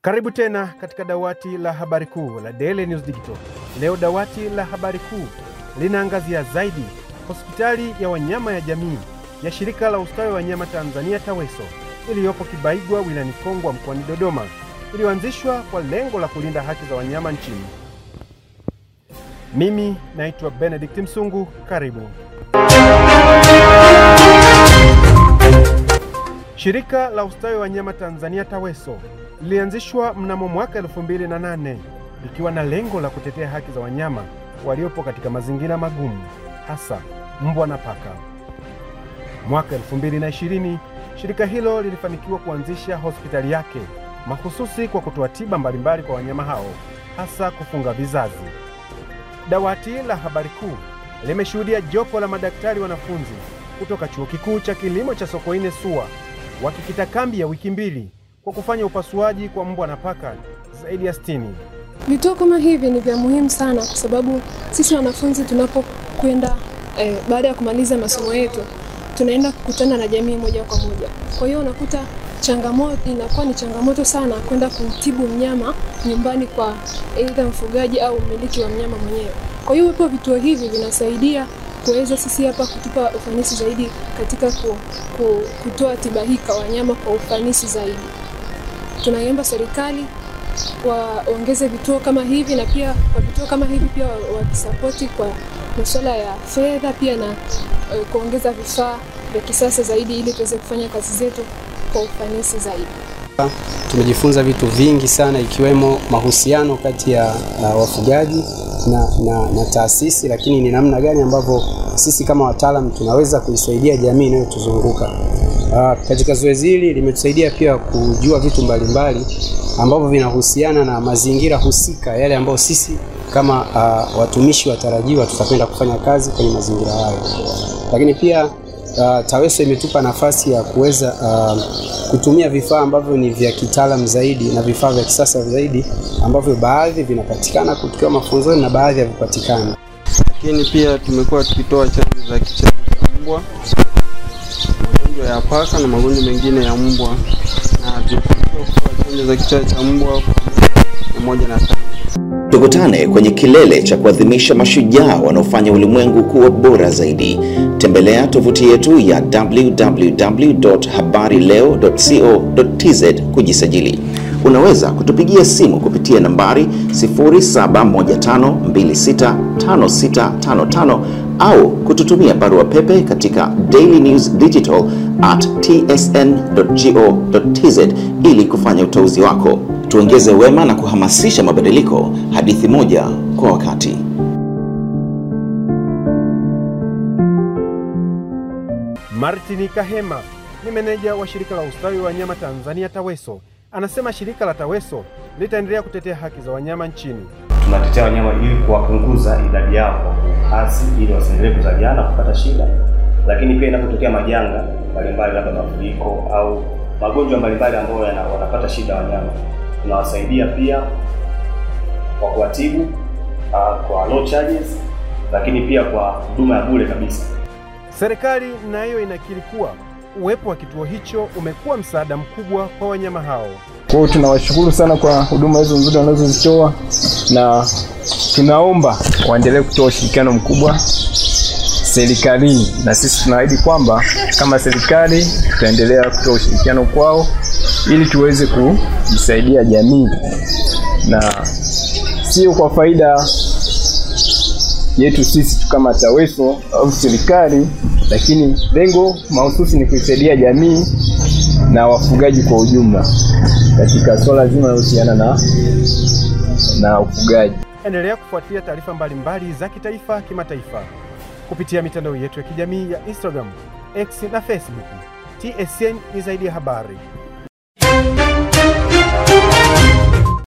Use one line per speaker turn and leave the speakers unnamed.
Karibu tena katika dawati la habari kuu la Daily News Digital. Leo dawati la habari kuu linaangazia zaidi hospitali ya wanyama ya jamii ya shirika la ustawi wa wanyama Tanzania TAWESO iliyopo Kibaigwa wilayani Kongwa mkoani Dodoma iliyoanzishwa kwa lengo la kulinda haki za wanyama nchini. Mimi naitwa Benedict Msungu, karibu. Shirika la ustawi wa wanyama Tanzania TAWESO lilianzishwa mnamo mwaka 2008 likiwa na lengo la kutetea haki za wanyama waliopo katika mazingira magumu, hasa mbwa na paka. Mwaka 2020 shirika hilo lilifanikiwa kuanzisha hospitali yake mahususi kwa kutoa tiba mbalimbali kwa wanyama hao, hasa kufunga vizazi. Dawati la habari kuu limeshuhudia jopo la madaktari wanafunzi kutoka chuo kikuu cha kilimo cha Sokoine SUA wakikita kambi ya wiki mbili kwa kufanya upasuaji kwa mbwa na paka zaidi ya sitini.
Vituo kama hivi ni vya muhimu sana kwa sababu sisi wanafunzi tunapokwenda eh, baada ya kumaliza masomo yetu tunaenda kukutana na jamii moja kwa moja. Kwa hiyo unakuta changamoto inakuwa ni changamoto sana kwenda kumtibu mnyama nyumbani kwa aidha mfugaji au mmiliki wa mnyama mwenyewe. Kwa hiyo uwepo vituo hivi vinasaidia kuweza sisi hapa kutupa ufanisi zaidi katika ku, ku, kutoa tiba hii kwa wanyama kwa ufanisi zaidi. Tunaiomba serikali waongeze vituo kama hivi na pia kwa vituo kama hivi pia wakisapoti kwa masuala ya fedha pia na uh, kuongeza vifaa vya kisasa zaidi ili tuweze kufanya kazi zetu kwa ufanisi zaidi.
Tumejifunza vitu vingi sana ikiwemo mahusiano kati ya uh, wafugaji na, na, na taasisi, lakini ni namna gani ambavyo sisi kama wataalamu tunaweza kuisaidia jamii inayotuzunguka. Uh, katika zoezi hili limetusaidia pia kujua vitu mbalimbali ambavyo vinahusiana na mazingira husika yale ambayo sisi kama uh, watumishi watarajiwa tutakwenda kufanya kazi kwenye mazingira hayo, lakini pia uh, TAWESO imetupa nafasi ya kuweza uh, kutumia vifaa ambavyo ni vya kitaalamu zaidi na vifaa vya kisasa zaidi ambavyo baadhi vinapatikana kutoka mafunzoni na baadhi havipatikani.
Lakini pia tumekuwa tukitoa chanjo za kichaa cha mbwa, magonjwa ya paka na magonjwa mengine ya mbwa, na tumefanikiwa kutoa chanjo za kichaa cha mbwa kwa moja na tano.
Tukutane kwenye kilele cha kuadhimisha mashujaa wanaofanya ulimwengu kuwa bora zaidi. Tembelea tovuti yetu ya www.habarileo.co.tz kujisajili. Unaweza kutupigia simu kupitia nambari 0715265655 au kututumia barua pepe katika dailynewsdigital at tsn.go.tz ili kufanya uteuzi wako. Tuongeze wema na kuhamasisha mabadiliko, hadithi moja kwa wakati.
Martin Kahema ni meneja wa shirika la ustawi wa wanyama Tanzania TAWESO, anasema shirika la TAWESO litaendelea kutetea haki za wanyama nchini.
Tunatetea wanyama ili kuwapunguza idadi yao kwa kuhasi, ili wasiendelee kuzaliana kupata shida, lakini pia inapotokea majanga mbalimbali, labda mafuriko au magonjwa mbalimbali ambayo wanapata shida wanyama, tunawasaidia pia kwa kuwatibu uh, kwa no charges, lakini pia kwa huduma ya bure kabisa.
Serikali nayo inakiri kuwa uwepo wa kituo hicho umekuwa msaada mkubwa kwa wanyama hao.
Kwa hiyo tunawashukuru sana kwa huduma hizo nzuri wanazozitoa, na tunaomba waendelee kutoa ushirikiano mkubwa serikalini, na sisi tunaahidi kwamba kama serikali tutaendelea kutoa ushirikiano kwao ili tuweze kuisaidia jamii na sio kwa faida yetu sisi tu kama TAWESO au serikali, lakini lengo mahususi ni kuisaidia jamii na wafugaji kwa ujumla katika swala zima linalohusiana na na ufugaji.
Endelea kufuatilia taarifa mbalimbali za kitaifa, kimataifa kupitia mitandao yetu ya kijamii ya Instagram, X na Facebook. TSN ni zaidi ya habari.